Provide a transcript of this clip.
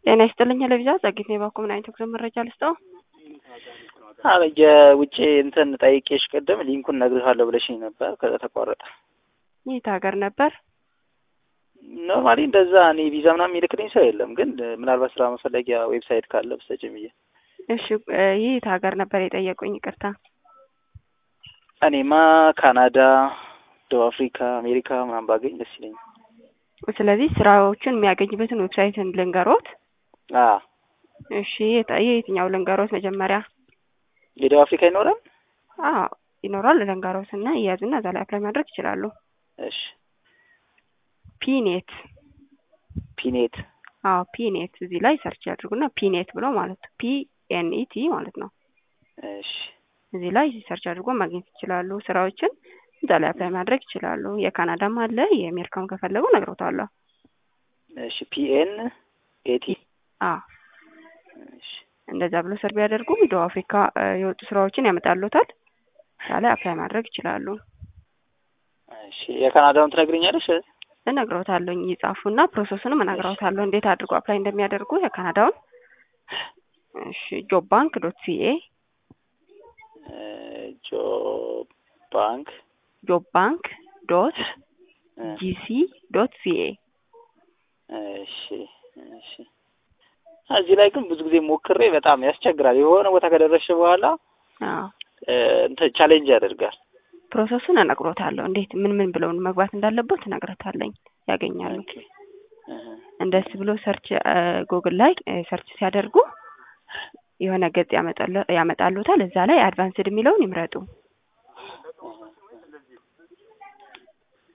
ጤና ይስጥልኝ ለቪዛ ጸጊት ነው ባኮ ምን አይነት ጉዞ መረጃ ልስጠው? አረ የውጭ እንትን ጠይቄሽ ቅድም ሊንኩን ነግርሃለሁ ብለሽኝ ነበር። ከዛ ተቋረጠ። የት ሀገር ነበር? ኖርማሊ እንደዛ እኔ ቪዛ ምናምን የሚልክልኝ ሰው የለም፣ ግን ምናልባት ስራ መፈለጊያ ዌብሳይት ካለ ብትሰጪኝ ብዬ። እሺ የት ሀገር ነበር የጠየቁኝ? ይቅርታ። እኔማ ካናዳ፣ ደቡብ አፍሪካ፣ አሜሪካ ምናምን ባገኝ ደስ ይለኛል። ስለዚህ ስራዎችን የሚያገኝበትን ዌብሳይትን ልንገሮት። አ እሺ የት- የየትኛው ልንገሮት? መጀመሪያ የደቡብ አፍሪካ ይኖራል? አዎ ይኖራል። ልንገሮት እና እያዙና እዛ ላይ አፕላይ ማድረግ ይችላሉ። እሺ ፒኔት ፒኔት አዎ ፒኔት እዚህ ላይ ሰርች ያድርጉና ፒኔት ብሎ ማለት ነው። ፒኤንኢቲ ማለት ነው። እሺ እዚህ ላይ ሰርች አድርጎ ማግኘት ይችላሉ። ስራዎችን እዛ ላይ አፕላይ ማድረግ ይችላሉ። የካናዳም አለ የአሜሪካም ከፈለጉ ነግሮታለሁ። እሺ ፒኤን ኤቲ አዎ እሺ እንደዛ ብሎ ሰርቭ ቢያደርጉ ደቡብ አፍሪካ እ የወጡ ስራዎችን ያመጣሉታል። እዛ ላይ አፕላይ ማድረግ ይችላሉ። እሺ የካናዳውን ትነግሪኛለሽ? እነግረውታለሁኝ ይጻፉና ፕሮሰሱንም እነግረውታለሁ እንዴት አድርጎ አፕላይ እንደሚያደርጉ የካናዳውን። እሺ ጆብ ባንክ ዶት ሲኤ ጆብ ባንክ ጆብ ባንክ ዶት ጂሲ ዶት ሲኤ እሺ እሺ እዚህ ላይ ግን ብዙ ጊዜ ሞክሬ በጣም ያስቸግራል። የሆነ ቦታ ከደረስሽ በኋላ አዎ እ እንትን ቻሌንጅ ያደርጋል። ፕሮሰሱን እነግሮታለሁ እንዴት ምን ምን ብለውን መግባት እንዳለበት እነግረታለኝ ያገኛሉ። ኦኬ እህ እንደስ ብሎ ሰርች ጉግል ላይ እ ሰርች ሲያደርጉ የሆነ ገጽ ያመጣሉ ያመጣሉታል። እዛ ላይ አድቫንስድ የሚለውን ይምረጡ።